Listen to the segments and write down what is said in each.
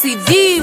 Sexy Div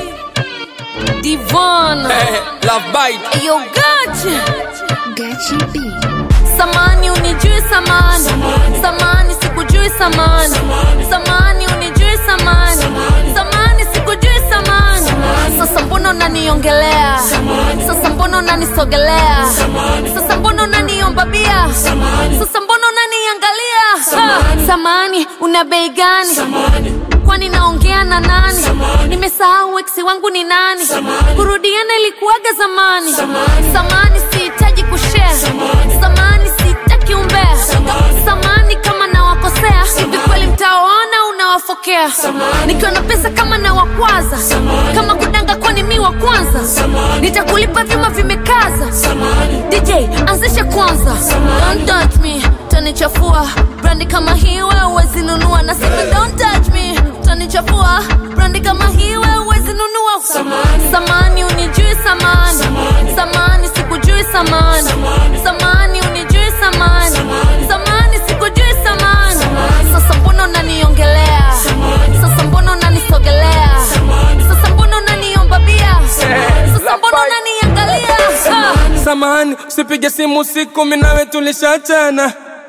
Divon Love bite. Ayo gachi Gachi B. Samani unijui samani Samani sikujui samani Samani unijui samani Samani sikujui samani Sasa mbona unaniongelea Sasa mbona unanisogelea Sasa mbona unaniomba bia Sasa mbona unaniangalia Ha! Samani una bei gani kwani naongea na nani nimesahau eksi wangu ni nani kurudiana ilikuwaga zamani samani sihitaji kushare samani sihitaki umbea samani kama nawakosea hivi kweli mtawaona unawafokea nikiwa na pesa kama nawakwaza kama kudanga kwani mi wa kwanza nitakulipa vyuma vimekaza dj anzishe kwanza don't touch me tanichafua brandi kama hii wewe huwezi nunua nasema don't touch me tanichafua brandi kama hii wewe huwezi nunua samani unijui samani samani sikujui samani samani unijui samani samani sikujui samani sasa mbona unaniongelea sasa mbona unanisogelea sasa mbona unaniomba bia sasa mbona unaniangalia ah. Samahani, usipige simu usiku, mimi nawe tulishachana.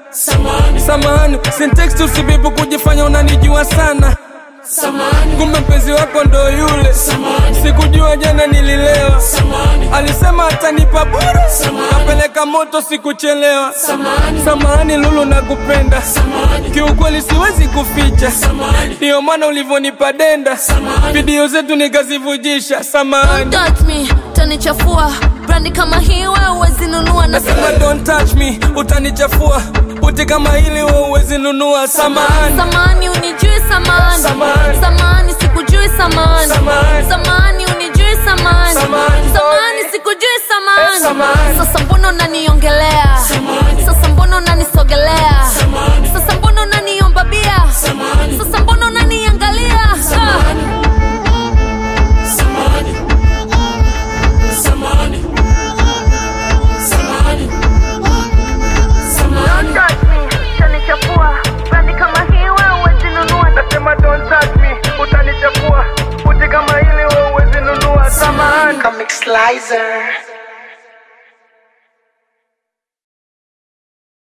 Samahani, sintext usibibu kujifanya unanijua sana. Kumbe mpenzi wako ndo yule, sikujua jana nililewa. Alisema atanipa bure, kapeleka moto sikuchelewa. Samahani Lulu, nakupenda kiukweli, siwezi kuficha, ndiyo maana ulivyonipa denda, video zetu nikazivujisha. Samahani. touch me tanichafua brandi kama hii wewe huwezi nunua na Nasema don't touch me, utanichafua. Puti kama hili wewe huwezi nunua. Samahani. samani unijui samani Samani. samani sikujui samani Samani. samani unijui samani Samani. samani sikujui samani Samani. sasa mbona unaniongelea sasa mbona unanisogelea sasa mbona unaniomba bia sasa mbona unaniangalia Ah. Nasema don't touch me, utanichafua. Puti kama hili wewe huwezi nunua. Samahani. Comic Slicer.